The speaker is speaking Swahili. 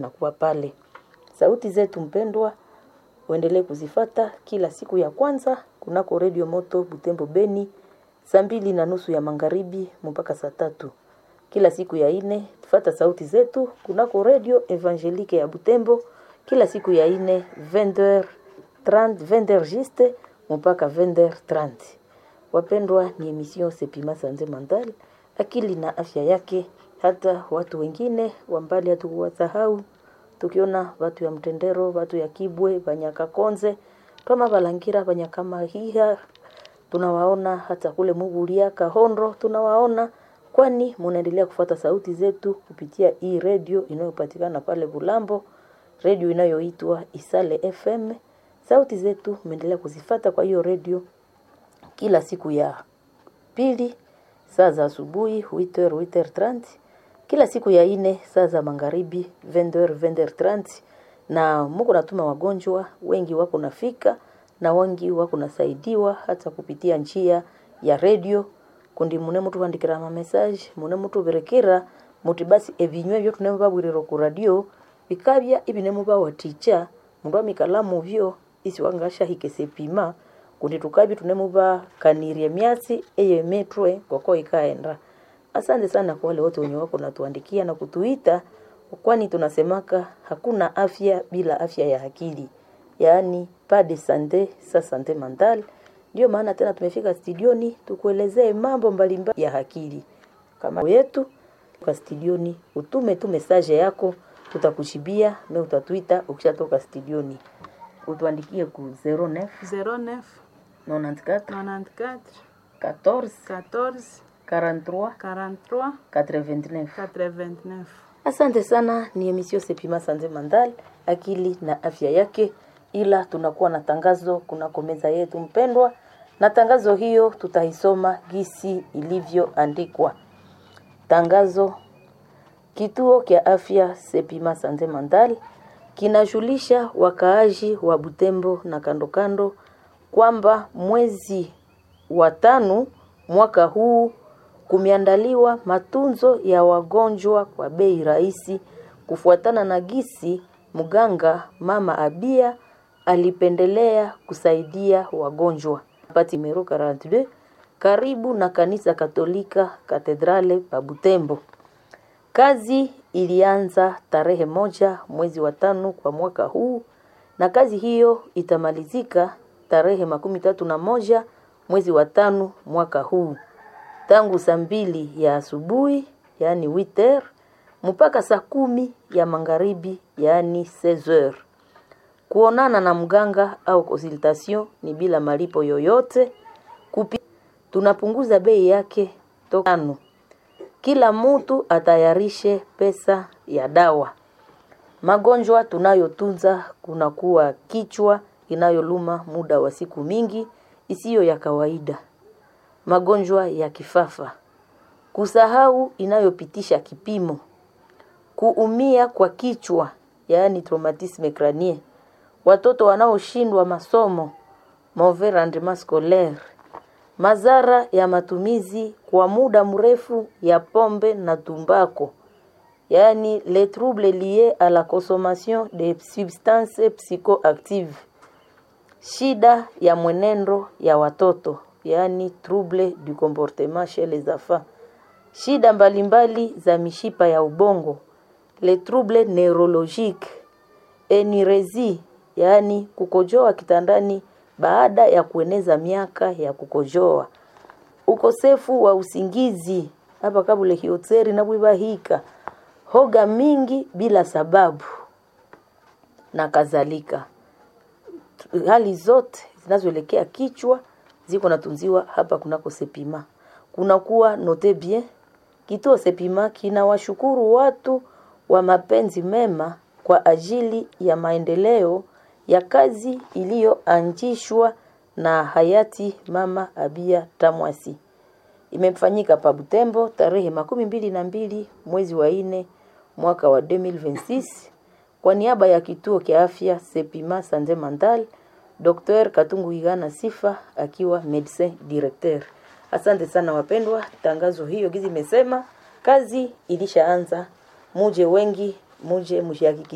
nakuwa pale. Sauti zetu mpendwa, uendelee kuzifata kila siku ya kwanza kunako redio moto Butembo Beni, saa mbili na nusu ya magharibi mpaka saa tatu. Kila siku ya ine fata sauti zetu kunako redio Evangelique ya Butembo kila siku ya ine 20h30 20h juste mpaka 20h30. Wapendwa, ni emission Sepima Sanze Mandal, akili na afya yake. Hata watu wengine wambali hatukuwasahau, tukiona watu ya Mtendero, watu ya Kibwe, Banyakakonze, kama Balangira, Banyakamahiha, tunawaona hata kule Muguria, Kahondo, tunawaona kwani munaendelea kufuata sauti zetu kupitia hii redio inayopatikana pale Bulambo, redio inayoitwa Isale FM. Sauti zetu mnaendelea kuzifata kwa hiyo redio kila siku ya pili saa za asubuhi 8h 8h30, kila siku ya ine saa za magharibi 20h 20h30, na muko natuma wagonjwa wengi wako nafika na wengi wako nasaidiwa hata kupitia njia ya redio kundi mune mutu vandikira ma message mune mutu berekera muti basi ebinywe byo tunemo babwiriro ku radio bikabya ibinemo bawaticha mundu amikalamu byo isi wangasha hikesepima kundi tukabya tunemo bakanirie myasi eye metwe koko ikaenda asante sana kwa wale wote wenye wako natuandikia na kutuita kwani tunasemaka hakuna afya bila afya ya akili yaani pas de sante sa sante mentale ndio maana tena tumefika studioni tukuelezee mambo mbalimbali ya akili kama yetu kwa studioni, utume tu message yako, tutakushibia na utatuita ukishatoka studioni, utuandikie ku 09 09 94 94 14 14 43 43 89. 89. Asante sana, ni emission Sepima Sanze Mandal, akili na afya yake, ila tunakuwa na tangazo kunako meza yetu mpendwa, na tangazo hiyo tutaisoma gisi ilivyoandikwa. Tangazo: kituo kya afya Sepima Sanze Mandal kinajulisha wakaaji wa Butembo na kando kando kwamba mwezi wa tano mwaka huu kumeandaliwa matunzo ya wagonjwa kwa bei rahisi kufuatana na gisi mganga mama Abia alipendelea kusaidia wagonjwa. Pati numero 42 karibu na kanisa Katolika Katedrale pa Butembo. Kazi ilianza tarehe moja mwezi wa tano kwa mwaka huu na kazi hiyo itamalizika tarehe makumi tatu na moja mwezi wa tano mwaka huu tangu saa mbili ya asubuhi yaani witer mpaka saa kumi ya magharibi yaani 16h. Kuonana na mganga au consultation ni bila malipo yoyote. Kupi, tunapunguza bei yake tokano. Kila mtu atayarishe pesa ya dawa. Magonjwa tunayotunza kunakuwa kichwa inayoluma muda wa siku mingi isiyo ya kawaida, magonjwa ya kifafa, kusahau inayopitisha kipimo, kuumia kwa kichwa yaani traumatisme crânien, watoto wanaoshindwa masomo mauvais rendement scolaire, madhara ya matumizi kwa muda mrefu ya pombe na tumbako, yaani les troubles liés à la consommation de substances psychoactives, shida ya mwenendo ya watoto yaani trouble du comportement chez les enfants, shida mbalimbali za mishipa ya ubongo, les troubles neurologiques, enirezi yaani kukojoa kitandani baada ya kueneza miaka ya kukojoa, ukosefu wa usingizi hapa kabule hiotseri na bwibahika, hoga mingi bila sababu na kadhalika. Hali zote zinazoelekea kichwa ziko natunziwa hapa kunako Sepima. Kunakuwa note bien, kituo Sepima kinawashukuru watu wa mapenzi mema kwa ajili ya maendeleo ya kazi iliyoanzishwa na hayati Mama Abia Tamwasi. Imefanyika pa Butembo tarehe makumi mbili na mbili mwezi wa ine mwaka wa 2026 kwa niaba ya kituo kia afya Sepima Sanze Mandal, Dr. Katungu Igana Sifa akiwa medecin directeur. Asante sana wapendwa, tangazo hiyo gizi imesema kazi ilishaanza, muje wengi, muje mshihakikishe